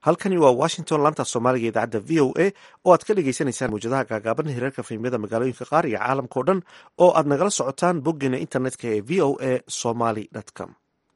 halkani waa washington laanta soomaaliga idaacadda v o a oo aad ka dhegeysaneysaan mawjadaha gaagaaban hirarka fiimyada magaalooyinka qaar iyo caalamkao dhan oo aad nagala socotaan boggeena internetka ee v o a somaly com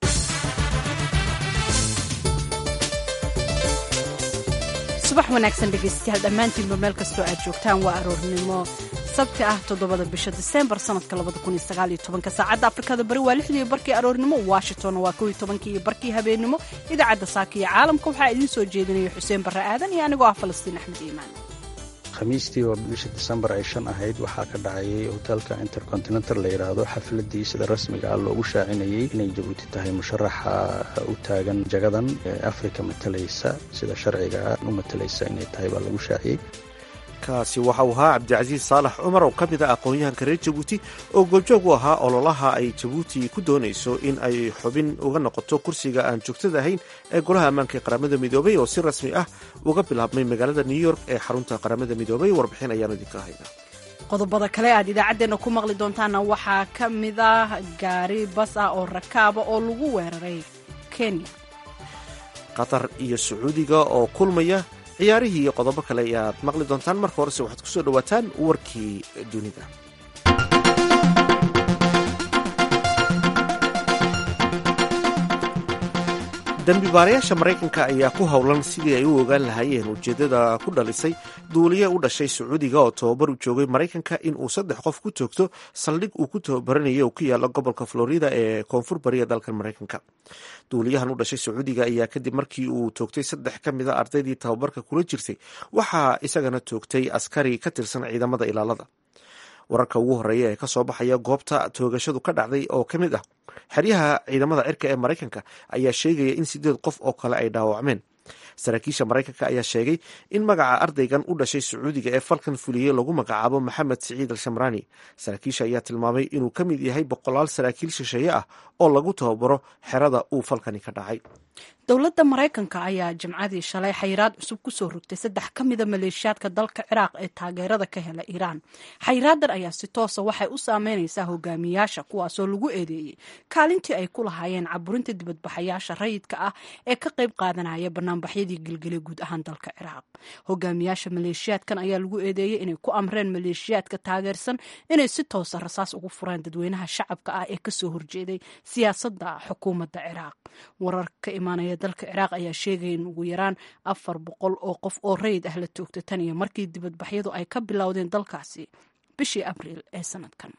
subax wanaagsan dhegaystayaal dhammaantiinba meel kastoo aad joogtaan waa aroornimo sabti ah toddobada bisha diseembar sanadka labadakunsagaalyotobanka saacadda afrikada bari waa lixdii barkii aroornimo washington waa kow iyo tobankii iyo barkii habeennimo idaacadda saaka iyo caalamka waxaa idiin soo jeedinaya xuseen barre aadan iyo anigoo ah falastiin axmed iimaan khamiistii oo bisha disembar ay shan ahayd waxaa ka dhacayay hotelka intercontinental la yidhaahdo xafladii sida rasmiga ah loogu shaacinayay inay jabuuti tahay musharaxa u taagan jagadan ee afrika matalaysa sida sharciga u matalaysa inay tahay baa lagu shaaciyey kaasi waxa uu ahaa cabdicasiis saalax cumar oo ka mid ah aqoon-yahanka reer jabuuti oo goobjoog u ahaa ololaha ay jabuuti ku doonayso in ay xubin uga noqoto kursiga aan joogtada ahayn ee golaha ammaanka ee qaramada midoobay oo si rasmi ah uga bilaabmay magaalada new york ee xarunta qaramada midoobay warbixin ayaanu idinka haynaa qodobada kale aad idaacaddeenna ku maqli doontaana waxaa ka mid ah gaari bas ah oo rakaaba oo lagu weeraray kenya qatar iyo sacuudiga oo kulmaya ciyaarihii iyo qodobo kale ayaad maqli doontaan marka horese waxaad kusoo dhawaataan warkii dunida dambibaarayaasha maraykanka ayaa ku howlan sidii ay u ogaan lahaayeen ujeeddada ku dhalisay duuliye u dhashay sacuudiga oo tababar u joogay maraykanka in uu saddex qof ku toogto saldhig uu ku tababaranayay oo ku yaala gobolka florida ee koonfur bariya dalkan maraykanka duuliyahan u dhashay sacuudiga ayaa kadib markii uu toogtay saddex ka mid a ardaydii tababarka kula jirtay waxaa isagana toogtay askari ka tirsan ciidamada ilaalada wararka ugu horeeya ee kasoo baxaya goobta toogashadu ka dhacday oo ka mid ah xeryaha ciidamada cirka ee maraykanka ayaa sheegaya in sideed qof oo kale ay dhaawacmeen saraakiisha maraykanka ayaa sheegay in magaca ardaygan u dhashay sacuudiga ee falkan fuliyey lagu magacaabo maxamed siciid al shamraani saraakiisha ayaa tilmaamay inuu ka mid yahay boqolaal saraakiil shisheeye ah oo lagu tababaro xerada uu falkani ka dhacay dowladda maraykanka ayaa jimcadii shalay xayiraad cusub kusoo rogtay saddex ka mida maleeshiyaadka dalka ciraaq ee taageerada ka hela iiraan xayiraadan ayaa si toosa waxay u saameynaysaa hogaamiyaasha kuwaasoo lagu eedeeyey kaalintii ay ku lahaayeen caburinta dibadbaxayaasha rayidka ah ee ka qayb qaadanaya banaanbaxyadii gelgelay guud ahaan dalka ciraaq hogaamiyaasha maleeshiyaadkan ayaa lagu eedeeyey inay ku amreen maleeshiyaadka taageersan inay si toosa rasaas ugu fureen dadweynaha shacabka ah ee kasoo horjeeday siyaasadda xukuumadda ciraaq warar ka imaanaya dalka ciraaq ayaa sheegaya in ugu yaraan afar boqol oo qof oo rayid ah la toogta tan iyo markii dibadbaxyadu ay ka bilowdeen dalkaasi bishii abriil ee sanadkan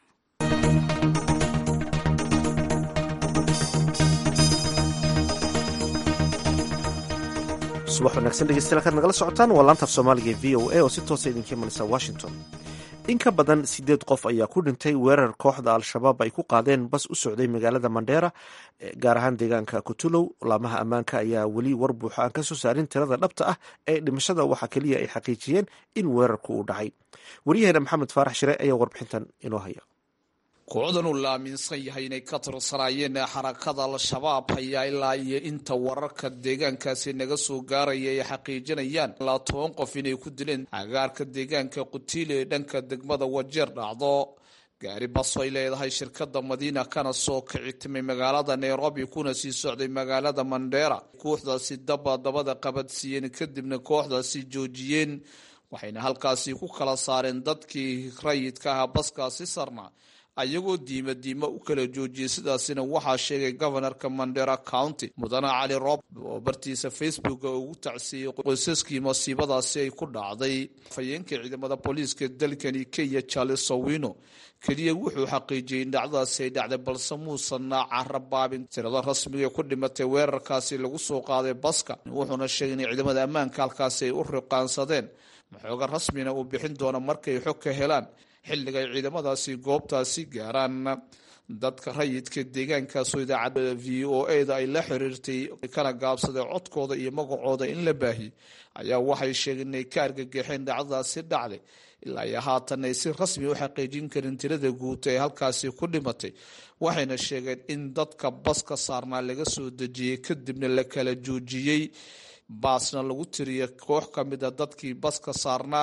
subax wanaagsan dhegeystayaal kaad nagala socotaan waa laantaaf soomaaliga ee v o a oo si toosa idinka imanaysa washington in ka badan sideed qof ayaa ku dhintay weerar kooxda al-shabaab ay ku qaadeen bas u socday magaalada mandheera gaar ahaan deegaanka kutulow laamaha ammaanka ayaa weli war buuxa aan ka soo saarin tirada dhabta ah ee dhimashada waxaa keliya ay xaqiijiyeen in weerarku uu dhacay waryaheena maxamed faarax shire ayaa warbixintan inoo haya kooxdan uu la aaminsan yahay inay ka tirsanaayeen xarakada al-shabaab ayaa ilaa iyo inta wararka deegaankaasi naga soo gaaraya ay xaqiijinayaan ilaa toban qof inay ku dileen agaarka deegaanka qutiile ee dhanka degmada wajeer dhacdo gaari baso ay leedahay shirkada madiina kana soo kici timay magaalada nairobi kuna sii socday magaalada mandheera kooxdaasi daba dabada qabadsiiyeen kadibna kooxdaasi joojiyeen waxayna halkaasi ku kala saareen dadkii rayidka ahaa baskaasi sarna ayagoo diima diima u kala joojiyey sidaasina waxaa sheegay gobanarka mandera county mudane cali rob oo bartiisa facebook ugu tacsiiyey qoysaskii masiibadaasi ay ku dhacday afhayeenka ciidamada booliiska dalkani kenya charles sowino keliya wuxuu xaqiijiyey in dhacdadaasi ay dhacday balse muusanna carabaabin tirada rasmiga ee ku dhimatay weerarkaasi lagu soo qaaday baska wuxuuna sheegay in ciidamada ammaanka halkaasi ay u riqaansadeen maxooga rasmina uu bixin doono markay xog ka helaan xilliga ay ciidamadaasi goobtaasi gaaraan dadka rayidka deegaankaasoo idaacadda v o a da ay la xiriirtay kana gaabsaday codkooda iyo magacooda in la baahiy ayaa waxay sheegeen inay ka argagaxeen dhacdadaasi dhacday ilaa iyo haatan ay si rasmi u xaqiijin karin tirada guuta ee halkaasi ku dhimatay waxayna sheegeen in dadka baska saarnaa laga soo dejiyey kadibna la kala joojiyey baasna lagu tiriyay koox ka mid a dadkii baska saarnaa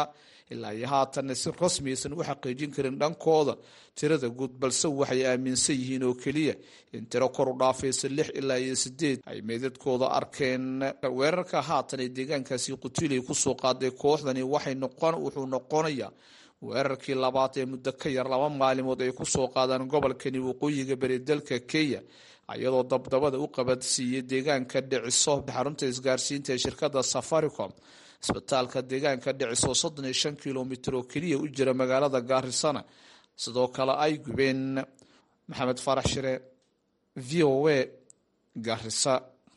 ilaa iyo haatanna si rasmi aysan u xaqiijin karin dhankooda tirada guud balse waxay aaminsan yihiin oo keliya in tiro kor u dhaafaysa lix ilaa iyo sideed ay meydadkooda arkeen weerarka haatan ee deegaankaasi qutuley kusoo qaaday kooxdani waxay noqon wuxuu noqonayaa weerarkii labaad ee muddo ka yar laba maalimood ay kusoo qaadaan gobolkani waqooyiga beri dalka kenya iyadoo dabdabada u qabadsiiyey deegaanka dhiciso xarunta isgaarsiinta ee shirkada safaricom isbitaalka deegaanka dhiciso soddon iyo shan kilomitr oo keliya u jira magaalada gaarisana sidoo kale ay gubeen maxamed farax shire v o a gaarisa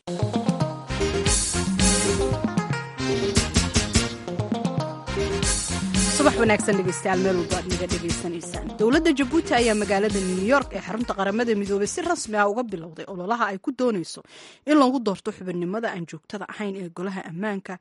subax wanaagsan dhegeystayaal meel walba aad naga dhegaysanaysaan dowladda jabuuti ayaa magaalada new york ee xarunta qaramada midoobay si rasmi ah uga bilowday ololaha ay ku doonayso in lagu doorto xubinimada aan joogtada ahayn ee golaha ammaanka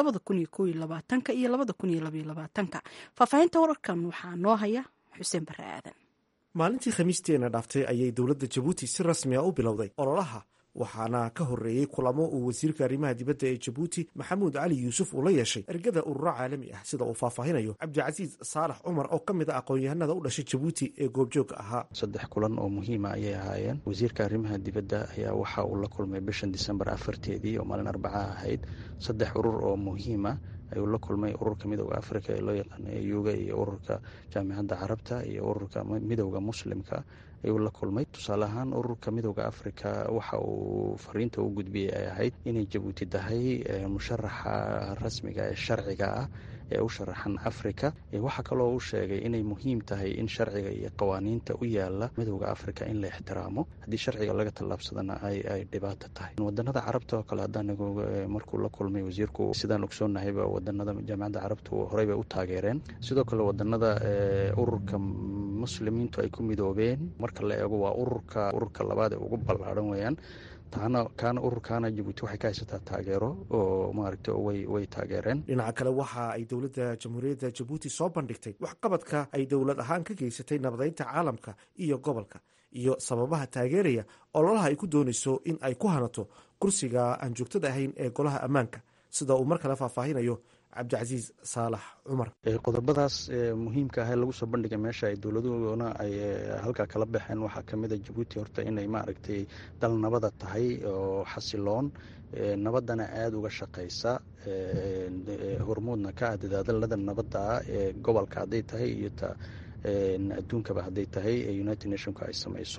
iyo faahfaahinta wararkan waxaa noo haya xuseen bare aadan maalintii khamiisteena dhaaftay ayay dowladda jabuuti si rasmi a u bilowday ololaha waxaana ka horeeyey kulamo uu wasiirka arrimaha dibadda ee jabuuti maxamuud cali yuusuf uu la yeeshay ergada ururo caalami ah sida uu faahfaahinayo cabdicasiis saalax cumar oo ka mid a aqoon-yahanada u dhashay jabuuti ee goobjoogga ahaa saddex kulan oo muhiima ayay ahaayeen wasiirka arrimaha dibadda ayaa waxa uu la kulmay bishan disembar afarteedii oo maalin arbaca ahayd saddex urur oo muhiima ayuu la kulmay ururka midooda africa ee loo yaqaana euga iyo ururka jaamicadda carabta iyo ururka midooda muslimka ayuu la kulmay tusaale ahaan ururka midooda africa waxa uu fariinta u gudbiyey ay ahayd inay jabuuti tahay musharaxa rasmiga ee sharciga ah ee u sharaxan africa waxaa kaloo u sheegay inay muhiim tahay in sharciga iyo qawaaniinta u yaala midooda africa in la ixtiraamo haddii sharciga laga tallaabsadana ay dhibaato tahay wadanada carabta oo kale haddaan markuu la kulmay wasiirku sidaan ogsoonnahayba wadanada jaamicadda carabtu horey bay u taageereen sidoo kale wadanada ururka muslimiintu ay ku midoobeen marka la eego waa ururka ururka labaad ee ugu ballaadhan weeyaan taana kaana ururkaana jabuuti waxay ka haysataa taageero oo maaragta way way taageereen dhinaca kale waxa ay dowladda jamhuuriyadda jabuuti soo bandhigtay waxqabadka ay dowlad ahaan ka geysatay nabadeynta caalamka iyo gobolka iyo sababaha taageeraya ololaha ay ku doonayso in ay ku hanato kursiga aan joogtada ahayn ee golaha ammaanka sida uu mar kale faahfaahinayo cabdicasiis saalax cumar qodobadaas muhiimka ah ee lagu soo bandhigay meesha ay dowladuhuna ay halkaa kala baxeen waxaa kamid a jabuuti horta inay maaragtay dal nabada tahay oo xasiloon nabadana aada uga shaqeysa hormuudna ka ah dadaadalada nabadda ah ee gobolka hadday tahay iyo ta adduunkaba hadday tahay ee united nationka ay sameyso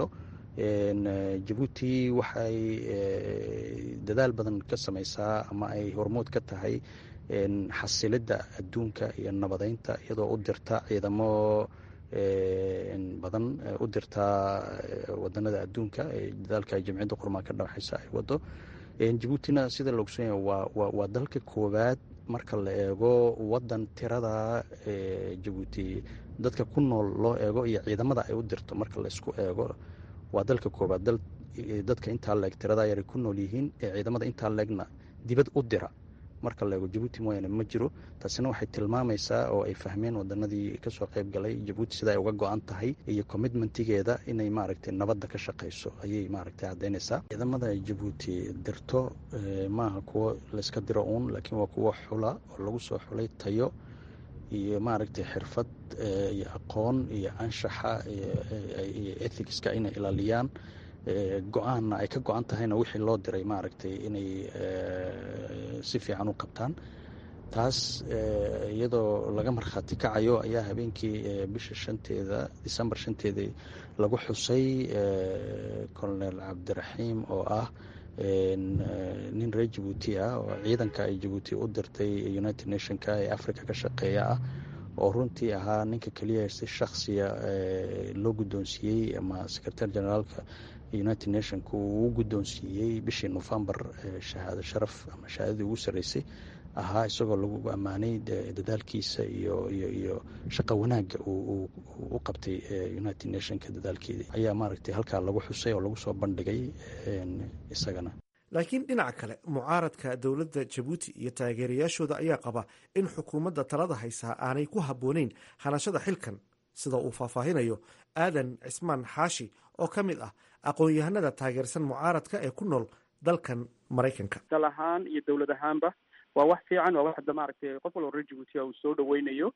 jabuuti waxay dadaal badan ka sameysaa ama ay hormuud ka tahay xasilidda adduunka iyo nabadeynta iyadoo u dirta ciidamo badan u dirtaa wadanada adduunka dadaalka jamciyadda qurmaan ka dhawaxaysa ay wado jabuutina sida la ogsoon yahay waa waa dalka koowaad marka la eego wadan tirada jabuuti dadka ku nool loo eego iyo ciidamada ay u dirto marka la isku eego waa dalka koowaad dal dadka intaa leeg tirada yaray ku nool yihiin ee ciidamada intaa leegna dibad u dira marka la eego jabuuti mooyaane ma jiro taasina waxay tilmaamaysaa oo ay fahmeen wadanadii kasoo qayb galay jabuuti sida ay uga go-an tahay iyo commitmentigeeda inay maaragtay nabadda ka shaqeyso ayay maaragtay caddeynaysaa ciidamada ay jabuuti dirto maaha kuwo layska diro uun laakiin waa kuwo xula oo lagu soo xulay tayo iyo maaragtay xirfad iyo aqoon iyo anshaxa iyo ethicska inay ilaaliyaan go-aanna ay ka go-an tahayna wixii loo diray maaragtay inay si fiican u qabtaan taas iyadoo laga markhaati kacayo ayaa habeenkii bisha shanteeda decembar shanteedii lagu xusay colonel cabdiraxiim oo ah nin reer jabuuti ah oo ciidanka ay jabuuti u dirtay united nationka ee africa ka shaqeeya ah oo runtii ahaa ninka keliya si shaksiya loo guddoonsiiyey ama secretary generaalka united nationka uu u guddoonsiiyey bishii novembar shahaado sharaf ama shahaadadii ugu sarreysay ahaa isagoo lagu ammaanay dadaalkiisa iyo iyo iyo shaqa wanaagga uu u qabtay united nationka dadaalkeedii ayaa maaragtay halkaa lagu xusay oo lagu soo bandhigay isagana laakiin dhinaca kale mucaaradka dowladda jabuuti iyo taageerayaashooda ayaa qaba in xukuumadda talada haysaa aanay ku habbooneyn hanashada xilkan sida uu faahfaahinayo aadan cismaan xaashi oo ka mid ah aqoon-yahanada taageersan mucaaradka ee ku nool dalkan maraykanka dal ahaan iyo dowlad ahaanba waa wax fiican waa wax hadda maaragtay qof walba reer jabuutiya uu soo dhaweynayo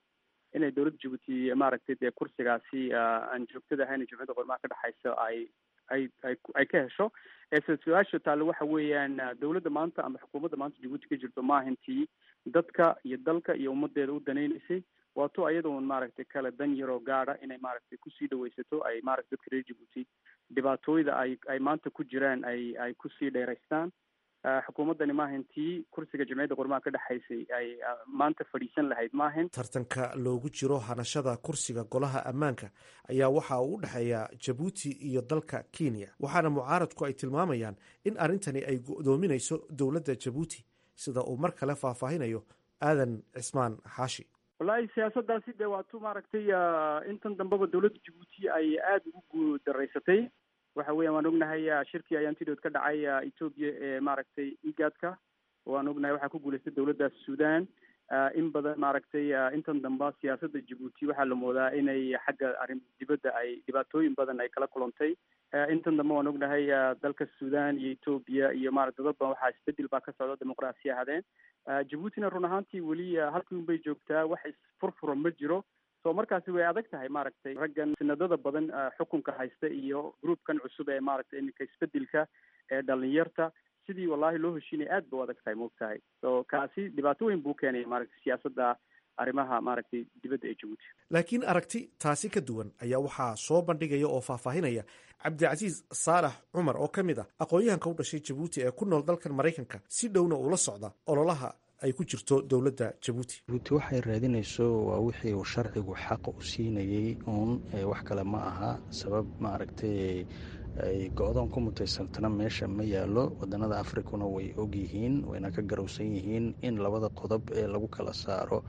inay dowladda jabuuti maaragtay dee kursigaasi aan joogtada ahayn jumciyadda qormaha ka dhexaysa ay ay ay ay ka hesho eese su-aasha taale waxa weeyaan dowladda maanta ama xukuumadda maanta jabuuti ka jirto maahintii dadka iyo dalka iyo ummadeeda u danaynaysay waato ayadoon maaragtay kale dan yaroo gaada inay maaragtay kusii dhawaysato ay maaragtay dadka reer jabuuti dhibaatooyda ay ay maanta ku jiraan ay ay kusii dheeraystaan xukuumaddani maahintii kursiga jamciyadda qormaha ka dhexaysay ay maanta fadhiisan lahayd maahin tartanka loogu jiro hanashada kursiga golaha ammaanka ayaa waxa uu u dhexeeya jabuuti iyo dalka kenya waxaana mucaaradku ay tilmaamayaan in arrintani ay go'doominayso dowladda jabuuti sida uu mar kale faahfaahinayo aadan cismaan xaashi wallaahi siyaasadaasi dee waatu maaragtay intan dambeba dowladda jabuuti ay aada ugu guudaraysatay waxa weeyaan waan ognahay shirkii ayaantidood ka dhacay ethoobia ee maaragtay igaadka waan ognahay waxaa ku guulaystay dowladda sudan in badan maaragtay intan damba siyaasadda jabuuti waxaa la moodaa inay xagga arrin dibadda ay dhibaatooyin badan ay kala kulantay intan dambe waan ognahay dalka sudan iyo ethoobia iyo maarata dad badan waxaa isbedel baa ka socda dimuqraasiya hadeen jabuutina run ahaantii weli halkii un bay joogtaa wax isfurfura ma jiro so markaasi way adag tahay maaragtay raggan sinadada badan xukunka haysta iyo groupkan cusub ee maaragtay iminka isbedelka ee dhalinyarta sidii wallahi loo heshiinaya aad ba u adag tahay maogtahay so kaasi dhibaato weyn buu keenaya maaragtay siyaasadda arrimaha maaragtay dibadda ee jabuuti laakiin aragti taasi ka duwan ayaa waxaa soo bandhigaya oo faahfaahinaya cabdicasiis saalax cumar oo ka mid ah aqoon-yahanka u dhashay jabuuti ee ku nool dalkan maraykanka si dhowna uula socda ololaha ay ku jirto dowladda jabuuti jabuuti waxay raadinayso waa wixii uu sharcigu xaq u siinayey uun wax kale ma aha sabab maaragtay ay go-doon ku mutaysantana meesha ma yaalo wadanada afrikuna way ogyihiin wayna ka garowsan yihiin in labada qodob ee lagu kala saaro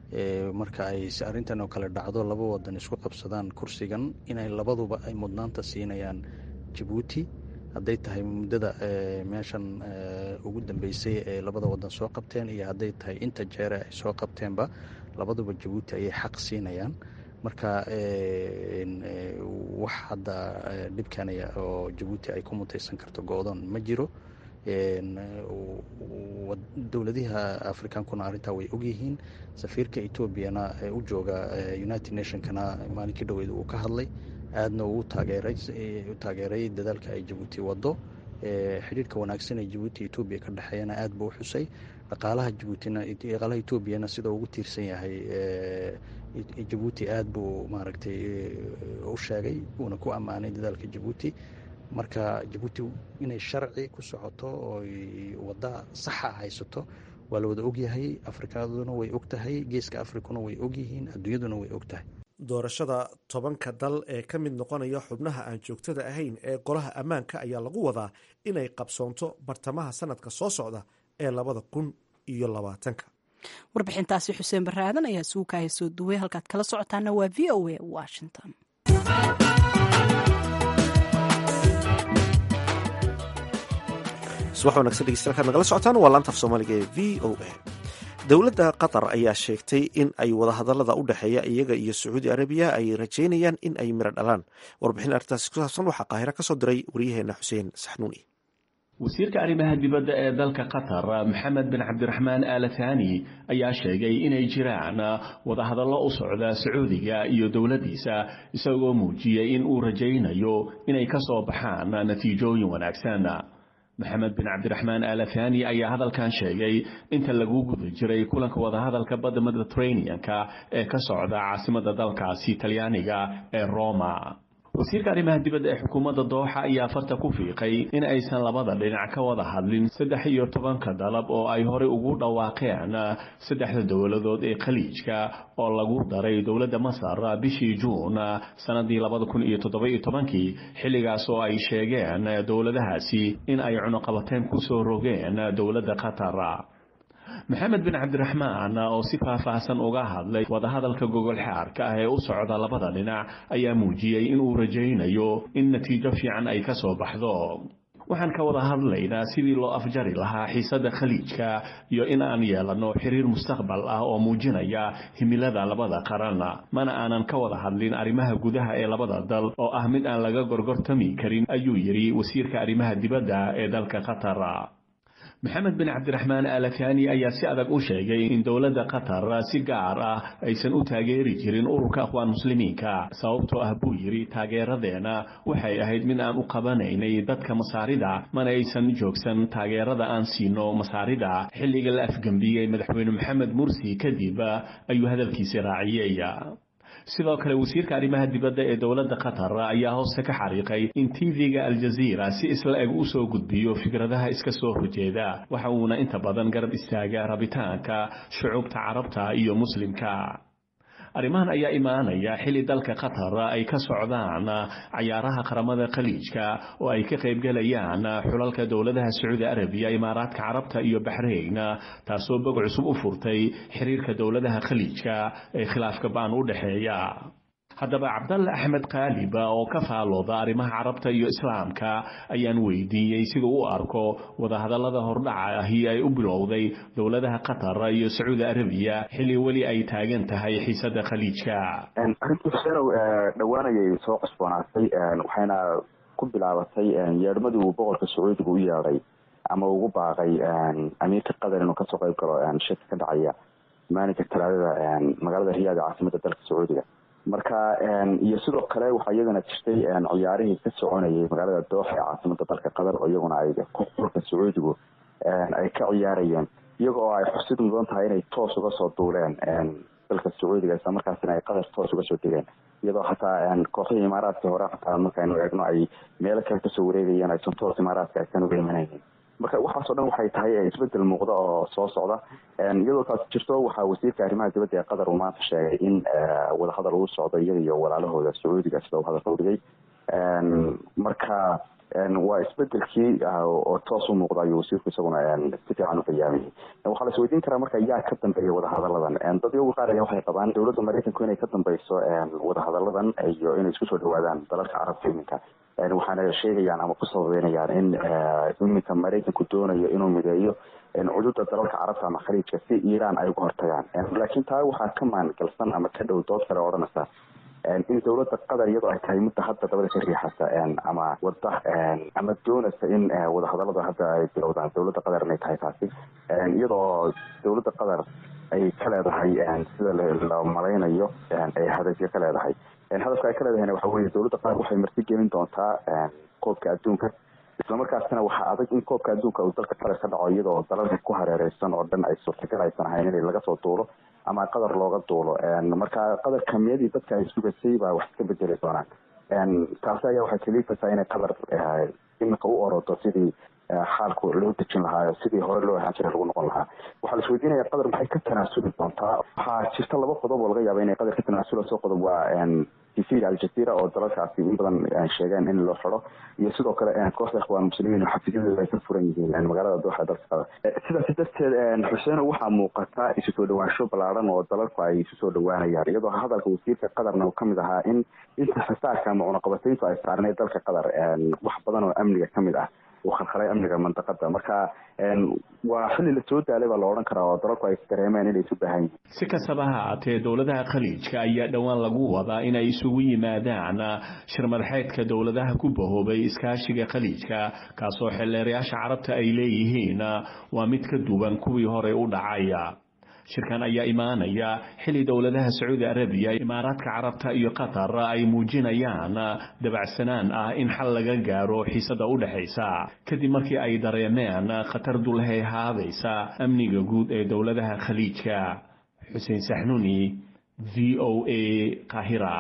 marka ay arrintan oo kale dhacdo laba wadan isku qabsadaan kursigan inay labaduba ay mudnaanta siinayaan jabuuti hadday tahay muddada meeshan ugu dambeysay ee labada wadan soo qabteen iyo hadday tahay inta jeere ay soo qabteenba labaduba jabuuti ayay xaq siinayaan marka wax hadda dhibkanaya oo jabuuti ay ku mutaysan karto go-doon ma jiro dowladiha afrikaankuna arrintaa way ogyihiin safiirka etoobiyana u jooga united nationkana maalinkii dhaweyd uu ka hadlay aadna uu taageeray dadaalka ay jabuuti wado xidhiirka wanaagsan ee jabuuti etoobiya ka dhexeeyana aad buu u xusay dhaqaalaha jabuutina dhaqaalaha etoobiyana sida ugu tiirsan yahay jabuuti aad buu maaragtay u sheegay uuna ku ammaanay dadaalka jabuuti marka jabuuti inay sharci ku socoto oo wadda saxa haysato waa la wada ogyahay afrikaduna way og tahay geeska afrikuna way ogyihiin adduunyaduna way og tahay doorashada tobanka dal ee ka mid noqonaya xubnaha aan joogtada ahayn ee golaha ammaanka ayaa lagu wadaa inay qabsoonto bartamaha sanadka soo socda ee labada kun iyo labaatanka warbixintaasi xuseen barre aadan ayaa suukaaya soo duway halkaad kala socotaana waa v o a washington subax wanagsan dhegeystayaal nagala socotaan waa laanta af soomaaliga ee v o a dowladda qatar ayaa sheegtay in ay wadahadalada u dhexeeya iyaga iyo sacuudi arabiya ay rajeynayaan in ay miro dhalaan warbixin arrintaasi ku saabsan waxaa qaahiro ka soo diray waryaheena xuseen saxnuuni wasiirka arrimaha dibadda ee dalka qatar maxamed bin cabdiraxmaan aala thani ayaa sheegay inay jiraan wadahadallo u socda sacuudiga iyo dowladdiisa isagoo muujiyey in uu rajaynayo inay ka soo baxaan natiijooyin wanaagsan maxamed bin cabdiraxmaan aalathani ayaa hadalkan sheegay inta lagu guda jiray kulanka wadahadalka badda mediterranean-ka ee ka socda caasimadda dalkaasi talyaaniga ee roma wasiirka arrimaha dibadda ee xukuumadda dooxa ayaa farta ku fiiqay in aysan labada dhinac ka wada hadlin saddex iyo tobanka dalab oo ay horey ugu dhawaaqeen saddexda dowladood ee khaliijka oo lagu daray dowladda masar bishii juun sanadii labada kun iyo toddoba-iyo tobankii xilligaas oo ay sheegeen dowladahaasi in ay cunuqabateen kusoo rogeen dowladda qatar maxamed bin cabdiraxmaan oo si faahfaahsan uga hadlay wadahadalka gogol xaarka ah ee u socda labada dhinac ayaa muujiyey inuu rajaynayo in natiijo fiican ay ka soo baxdo waxaan ka wada hadlaynaa sidii loo afjari lahaa xiisadda khaliijka iyo in aan yeelanno xiriir mustaqbal ah oo muujinaya himilada labada qaran mana aanan ka wada hadlin arrimaha gudaha ee labada dal oo ah mid aan laga gorgortami karin ayuu yidhi wasiirka arrimaha dibadda ee dalka qatar maxamed bin cabdiraxmaan aalathani ayaa si adag u sheegay in dowladda qatar si gaar ah aysan u taageeri jirin ururka akhwaan muslimiinka sababtoo ah buu yidhi taageeradeena waxay ahayd mid aan u qabanaynay dadka masaarida mana aysan joogsan taageerada aan siino masaarida xilliga la afgembiyey madaxweyne maxamed mursi kadib ayuu hadalkiisi raaciyey sidoo kale wasiirka arrimaha dibadda ee dowladda qatar ayaa hoose ka xariiqay in tv-ga aljaziira si isla eg u soo gudbiyo fikradaha iska soo horjeeda waxa uuna inta badan garab istaaga rabitaanka shucuubta carabta iyo muslimka arrimahan ayaa imaanaya xilli dalka qatar ay ka socdaan cayaaraha qaramada khaliijka oo ay ka qaybgalayaan xulalka dowladaha sacuudi arabiya imaaraadka carabta iyo baxrayn taasoo bog cusub u furtay xiriirka dowladaha khaliijka ee khilaafka baan u dhexeeya haddaba cabdalle axmed kaaliba oo ka faalooda arrimaha carabta iyo islaamka ayaan weydiiyey siduu u arko wadahadallada hordhaca ahi ay u bilowday dowladaha qatar iyo sacuudi arabiya xilli weli ay taagan tahay xiisada khaliijka arrintii xusenow dhowaanayay soo cusboonaatay waxayna ku bilaabatay yeedhmadii uu boqorka sacuudiga u yeedhay ama ugu baaqay amiirka qatar inuu kasoo qayb galo shirka ka dhacaya maalinka talaadada magaalada riyaad ee caasimada dalka sacuudiga marka iyo sidoo kale waxaa iyadana jirtay ciyaarihii ka soconayay magaalada dooxa ee caasimada dalka qatar oo iyaguna ay xulka sacuudigu ay ka ciyaarayeen iyaga oo ay xusid mudan tahay inay toos uga soo duuleen dalka sacuudiga isla markaasina ay qatar toos uga soo degeen iyadoo hataa kooxihii imaaraadka hore hataa markaynu eegno ay meelo kale kasoo wareegayeen aysan toos imaaraadka aysan uga imanaynin marka waxaasoo dhan waxay tahay isbedel muuqda oo soo socda iyadoo taas jirto waxaa wasiirka arrimaha dibadda ee qatar uu maanta sheegay in wadahadal uu socdo iyaga iyo walaalahooda sacuudiga sida uu hadalka udhigay marka waa isbedelkii oo toos u muuqda ayuu wasiirku isaguna si fiican u qiyaamayay waxaa la isweydiin karaa marka yaa ka dambeeya wadahadaladan dad iyagu qaar ayaa waxay qabaan dowladda maraykanku inay ka dambeyso wadahadaladan iyo inay isku soo dhawaadaan dalalka carabta iminka waxaana sheegayaan ama ku sababeynayaan in iminka maraykanku doonayo inuu mideeyo cududa dalalka carabta ama khaliijka si iiraan ay uga hortagaan laakiin taa waxaa ka maangalsan ama ka dhow dood kale odhanaysa in dowladda qatar iyadoo ay tahay mudda hadda dabada ka riixasa ama wada ama doonaysa in wadahadalada hadda ay bilowdaan dowladda qatar inay tahay taasi iyadoo dowladda qatar ay ka leedahay sida la malaynayo ay hadafyo ka leedahay hadafka ay ka leedahayna waxa weye dowladda qatar waxay marti gelin doontaa koobka adduunka islamarkaasina waxaa adag in koobka adduunka uu dalka qatar ka dhaco iyadoo dalalka ku hareereysan oo dhan ay suurtagal aysan ahayn in laga soo duulo ama qatar looga duulo marka qatar kamiyadii dadka ay sugasay baa wax iska bedeli doonaan taasi ayaa waxay kaliifaysaa inay qatar iminka u orodo sidii xaalku loo dejin lahaa sidii hore loo ahaan jiray lagu noqon lahaa waxaa la isweydiinaya qatar maxay ka tanaasuli doontaa waxaa jirta laba qodob oo laga yaaba inay qatar ka tanaasulayso qodob waa tv aljazeera oo dalalkaasi in badan sheegeen in loo xiro iyo sidoo kale kooxda ikhwaan muslimiin oo xafiisyadooda ay ka furan yihiin magaalada dooxa dalka qatar sidaasi darteed xuseeno waxaa muuqata isu soo dhawaansho ballaaran oo dalalku ay isu soo dhawaanayaan iyadoo hadalka wasiirka qatarna uu kamid ahaa in inta xisaarka ama cunaqabatayntu ay saarneyd dalka qatar wax badan oo amniga kamid ah uu khalkhalay amniga mandaqada marka waa xilli la soo daalay baa la odhan karaa oo dalalku ay dareemeen inay isu baahan yihiin si kastaba ha haatee dowladaha khaliijka ayaa dhowaan lagu wadaa inay isugu yimaadaan shirmadaxeedka dowladaha ku bahoobay iskaashiga khaliijka kaasoo xeelleerayaasha carabta ay leeyihiin waa mid ka duwan kuwii hore u dhacaya shirkan ayaa imaanaya xilli dowladaha sacuudi arabiya imaaraadka carabta iyo qatar ay muujinayaan dabacsanaan ah in xal laga gaaro xiisada u dhexaysa kadib markii ay dareemeen khatar dulhay haadaysa amniga guud ee dowladaha khaliijka xuseen saxnuni v o a qahira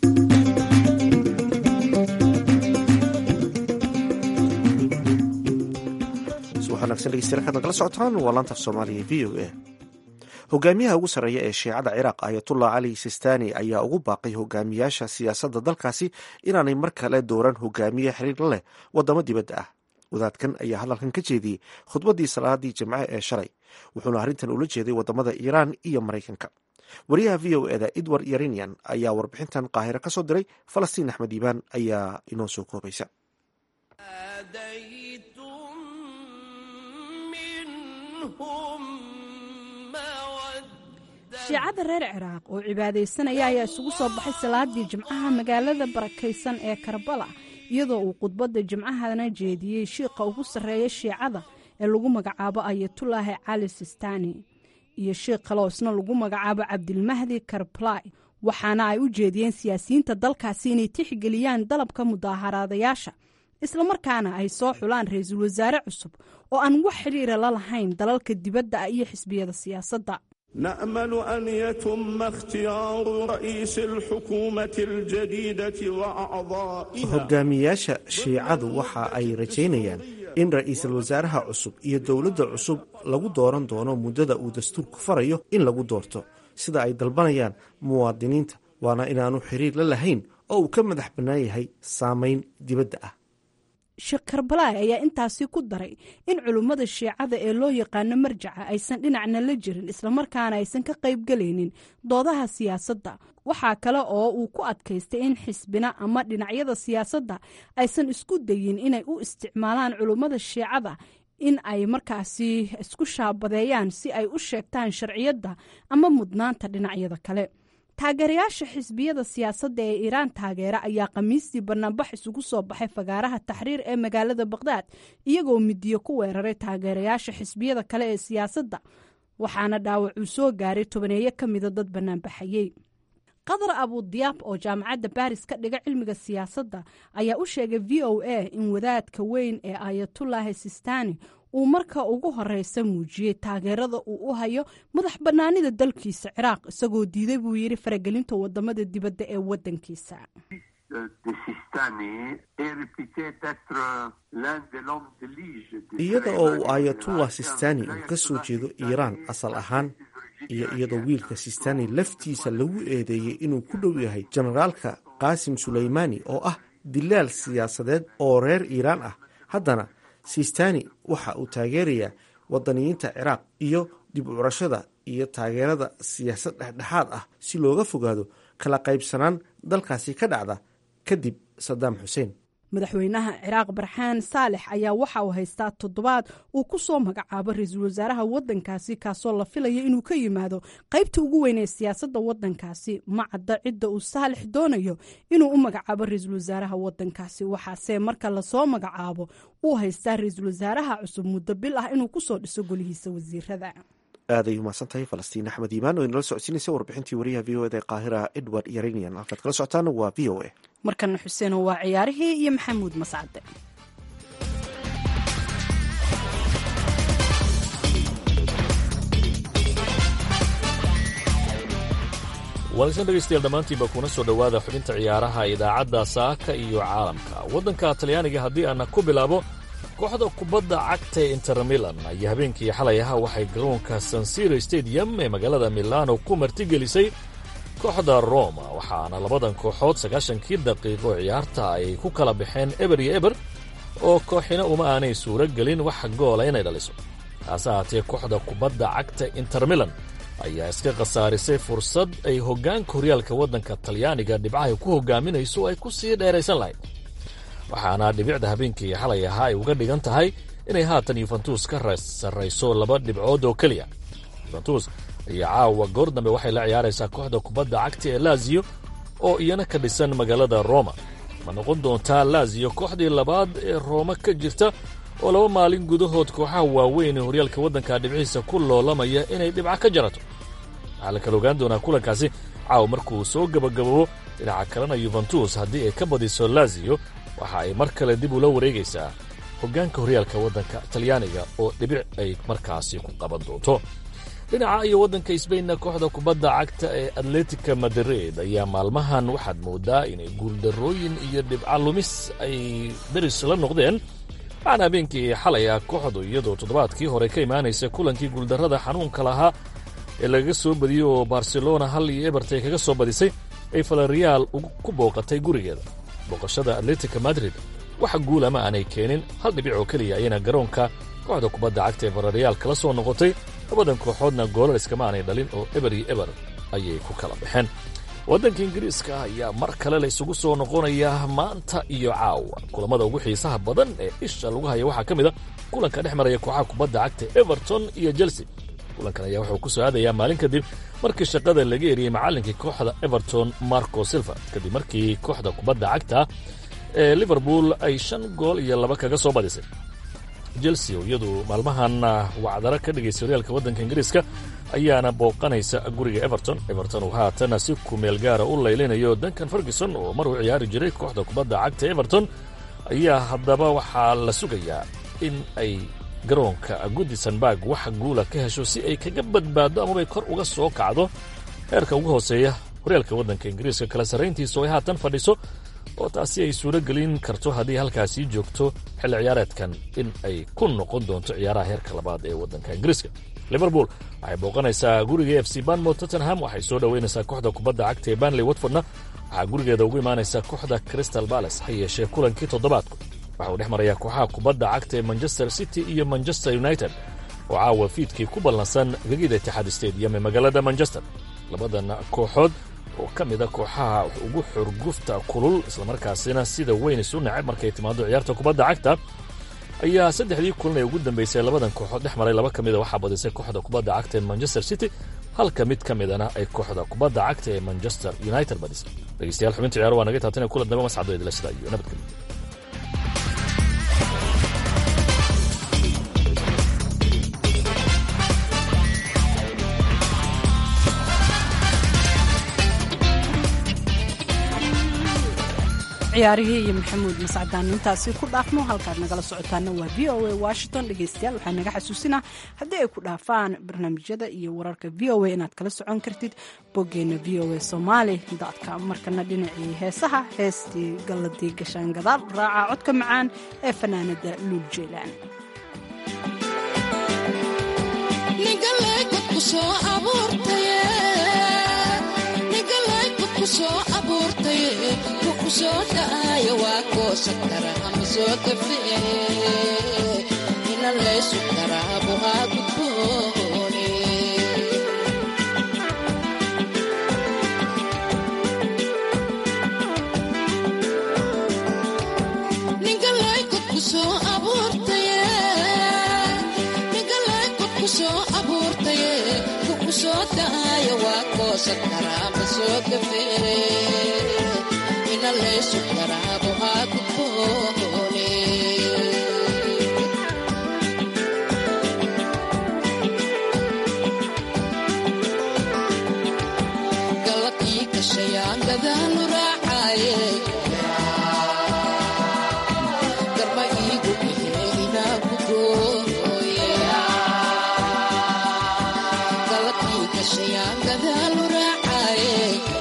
nagala socotaan waa laantaaf soomaaliya v o a hogaamiyaha ugu sarreeya ee shiicada ciraaq ayatullah cali sistani ayaa ugu baaqay hogaamiyaasha siyaasadda dalkaasi inaanay mar kale dooran hogaamiye xiriir la leh wadamo dibadda ah wadaadkan ayaa hadalkan ka jeediyey khudbaddii salaadii jimce ee shalay wuxuuna arrintan ula jeeday wadamada iiraan iyo maraykanka wariyaha v o eda edward yarinian ayaa warbixintan qaahiro ka soo diray falastiin axmed iibaan ayaa inoo soo koobaysa shiicada reer ciraaq oo cibaadaysanaya ayaa isugu soo baxay salaadii jimcaha magaalada barakaysan ee karbala iyadoo uu khudbadda jimcahana jeediyey shiiqa ugu sarreeya shiicada ee lagu magacaabo ayatulaahi cali sistani iyo sheikh kaloo isna lagu magacaabo cabdilmahdi karblay waxaana ay u jeediyeen siyaasiyiinta dalkaasi inay tixgeliyaan dalabka mudaaharaadayaasha islamarkaana ay soo xulaan ra-iisul wasaare cusub oo aan wax xidhiira la lahayn dalalka dibadda ah iyo xisbiyada siyaasadda نأمل أن يتم اختيار رئيس الحكومة الجديدة وأعضائها hogaamiyaasha shiicadu waxa ay rajaynayaan in ra-iisul wasaaraha cusub iyo dowladda cusub lagu dooran doono muddada uu dastuurku farayo in lagu doorto sida ay dalbanayaan muwaadiniinta waana inaanu xiriir la lahayn oo uu ka madax bannaan yahay saameyn dibadda ah sheekh karbalaay ayaa intaasi ku daray in culummada shiicada ee loo yaqaano marjaca aysan dhinacna la jirin islamarkaana aysan ka qaybgelaynin doodaha siyaasadda waxaa kale oo uu ku adkaystay in xisbina ama dhinacyada siyaasadda aysan isku dayin inay u isticmaalaan culummada shiicada in ay markaasi isku shaabadeeyaan si ay u sheegtaan sharciyadda ama mudnaanta dhinacyada kale taageerayaasha xisbiyada siyaasadda ee iiraan taageera ayaa khamiistii banaanbax isugu soo baxay fagaaraha taxriir ee magaalada baqhdaad iyagoo midiyo ku weeraray taageerayaasha xisbiyada kale ee siyaasadda waxaana dhaawacuu soo gaaray tobaneeyo ka mida dad banaanbaxayey qadar abudiyaab oo jaamacadda baris ka dhiga cilmiga siyaasadda ayaa u sheegay v o a in wadaadka weyn ee ayatullaahi sistani uu marka ugu horeysa muujiyey taageerada uu u hayo madax bannaanida dalkiisa ciraaq isagoo diiday buu yidhi faragelinta wadamada dibadda ee wadankiisa iyada oo uu ayatullah sistani uu ka soo jeedo iiraan asal ahaan iyo iyadoo wiilka sistani laftiisa lagu eedeeyey inuu ku dhow yahay generaalka qaasim suleymani oo ah dilaal siyaasadeed oo reer iiraan ah haddana sistani waxa uu taageerayaa wadaniyiinta ciraaq iyo dib u curashada iyo taageerada siyaasad dhexdhexaad ah si looga fogaado kala qaybsanaan dalkaasi ka dhacda kadib sadaam xuseen madaxweynaha ciraaq barxaan saalex ayaa waxa uu haystaa toddobaad uu ku soo magacaabo ra-iisul wasaaraha wadankaasi kaasoo la filaya inuu ka yimaado qaybta ugu weyn ee siyaasadda wadankaasi ma cadda cidda uu saalex doonayo inuu u magacaabo ra-iisul wasaaraha wadankaasi waxaase marka lasoo magacaabo uu haystaa ra-iisul wasaaraha cusub muddo bil ah inuu kusoo dhiso golihiisa wasiirada aaday umahadsan tahay falastiin axmed iimaan oo inala socodsiinaysa warbixintii wariyaha v o eda ee qaahira edward yaranian halkaad kala socotaana waa v o a markana xuseeno waa ciyaarihii iyo maxamuud mascade wanaagsan dhegaystayaal dhammaantiinba kuna soo dhowaada xubinta ciyaaraha idaacadda saaka iyo caalamka waddanka talyaaniga haddii aana ku bilaabo kooxda kubadda cagta ee inter milan ayaa habeenkii xalay ahaa waxay garoonka sansiro stadium ee magaalada milano ku martigelisay kooxda roma waxaana labadan kooxood sagaashankii daqiiqo ciyaarta ay ku kala baxeen eber iyo eber oo kooxina uma aanay suuro gelin wax goola inay dhaliso taase ahaatee kooxda kubadda cagta inter milan ayaa iska khasaarisay fursad ay hoggaanka horyaalka waddanka talyaaniga dhibcahay ku hogaaminayso ay ku sii dheeraysan lahayd waxaana dhibicda habeenkii xalay ahaa ay uga dhigan tahay inay haatan yuventus ka sarrayso laba dhibcood oo keliya yuventus ayaa caawa goor dambe waxay la ciyaaraysaa kooxda kubadda cagta ee laziyo oo iyana ka dhisan magaalada roma ma noqon doontaa laziyo kooxdii labaad ee rooma ka jirta oo laba maalin gudahood kooxaha waaweyn ee horyaalka waddanka dhibcihiisa ku loolamaya inay dhibca ka jarato waxaa la kala ogaan doonaa kulankaasi caawa markuu soo gebagababo dhinaca kalena yuventus haddii ay ka badiso laziyo waxa ay mar kale dib ula wareegaysaa hoggaanka horyaalka waddanka talyaaniga oo dhibic ay markaasi ku qaban doonto dhinaca iyo waddanka sbainna kooxda kubadda cagta ee atletica madrid ayaa maalmahan waxaad moodaa inay guuldarrooyin iyo dhibca lumis ay deris la noqdeen waxaana habeenkii xalay ah kooxdu iyadoo toddobaadkii hore ka imaanaysa kulankii guuldarrada xanuunka lahaa ee lagaga soo badiyey oo barcelona hal iyo ebertay kaga soo badisay ay falariyaal ku booqatay gurigeeda booqashada atletica madrid waxa guula ma aanay keenin hal dhibic oo keliya ayana garoonka kooxda kubadda cagta ee falariyaal kala soo noqotay labadan kooxoodna goolal iskama aanay dhalin oo eber iyo eber ayay ku kala baxeen waddanka ingiriiska ayaa mar kale la isugu soo noqonaya maanta iyo caawa kulammada ugu xiisaha badan ee isha lagu haya waxaa ka mid a kulanka dhex maraya kooxaha kubadda cagta everton iyo chelsea kulankan ayaa wuxuu ku soo aadayaa maalin kadib markii shaqada laga eriyey macallinkii kooxda everton marco silva kadib markii kooxda kubadda cagta ee liverpool ay shan gool iyo laba kaga soo badisay chelsea oo iyadu maalmahan wacdaro ka dhigaysa horyaalka waddanka ingiriiska ayaana booqanaysa guriga everton everton uu haatan si kumeel gaara u laylinayo duncan ferguson oo mar uu ciyaari jiray kooxda kubadda cagta everton ayaa haddaba waxaa la sugayaa in ay garoonka goodisonburg wax guula ka hesho si ay kaga badbaaddo amabay kor uga soo kacdo heerka ugu hooseeya horyaalka waddanka ingiriiska kala sarrayntiisa oo ay haatan fadhiso oo taasi ay suuro gelin karto haddii halkaasii joogto xilli ciyaareedkan in ay ku noqon doonto ciyaaraha heerka labaad ee waddanka ingiriiska liverpool waxay booqanaysaa guriga f c banmouth tottenham waxay soo dhoweynaysaa kooxda kubadda cagta ee banley watfordna waxaa gurigeeda ugu imaanaysa kooxda crystal balace ha yeeshee kulankii toddobaadku waxa uu dhex marayaa kooxaha kubadda cagta ee manchester city iyo manchester united oo caawa fiidkii ku ballansan gegida itixaad stadium ee magaalada manchester labadan kooxood oo ka mida kooxaha ugu xurgufta kulul islamarkaasina sida weyn isu nacab markay timaado ciyaarta kubadda cagta ayaa saddexdii kulan ee ugu dambeysay labadan kooxood dhex maray laba ka mida waxaa badisay kooxda kubadda cagta ee manchester city halka mid ka midana ay kooxda kubadda cagta ee manchester united badisay dhegeystayaal xubinta ciyaaro waa naga taatana kulan dambe mascado idila sida iyo nabadgelyo ciyaarihii iyo maxamuud mascadaan intaasi ku dhaafno halkaad nagala socotaana waa v o a washington dhegeystayaal waxaa naga xasuusinaa haddii ay ku dhaafaan barnaamijyada iyo wararka v o a inaad kala socon kartid boggeena v o a somaali com markana dhinacii heesaha heestii galladii gashaan gadaal raaca codka macaan ee fanaanada luul jeylaan soo dhaayo waa goosan kara ama soo kafee ina laysu karaabo haa gudboone ninka laykod soo abuurtaye ninka laykod ku soo abuurtaye kuku soo dhaayo waa goosan kara ama soo kafee laysu karaabo haa gudboone galabkii kashayaan gadaalu raacaaye garma iigu ihee inaa ku gooye galabkii kashayaan gadaalu raacaaye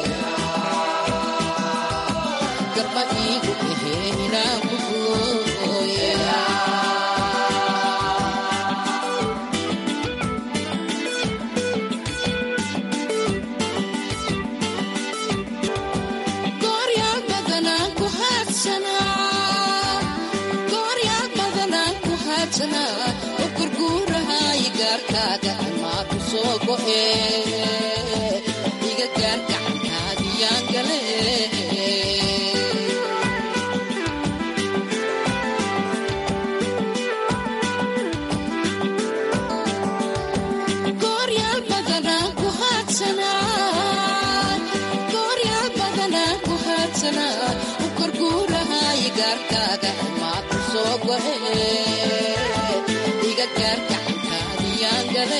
iga gaar gacankaadiyaan gale gooryaal badanaan ku haadsanaa u korguurahaayo gaarkaaga maa ku soo go'e iga gaar gacankaadiyaan gale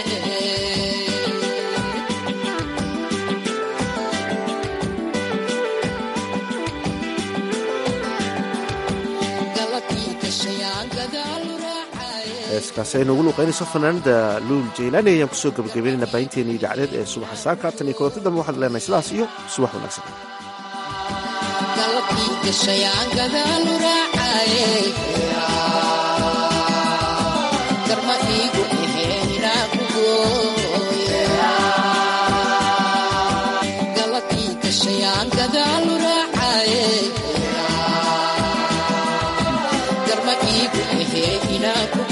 heeskaasi ay noogu luuqaynayso fanaanada luul jaylaani ayaan kusoo gabagabeynayna baahinteena idaacadeed ee subaxa saaka tan iyo kulanti dambe waxaad leenahay sidaas iyo subax wanaagsan galabkii gashayaan gadaalu raacaye garma iigu ihee inaa ku gooye galabkii gashayaan gadaalu raacaye garma iigu ihee inaa ku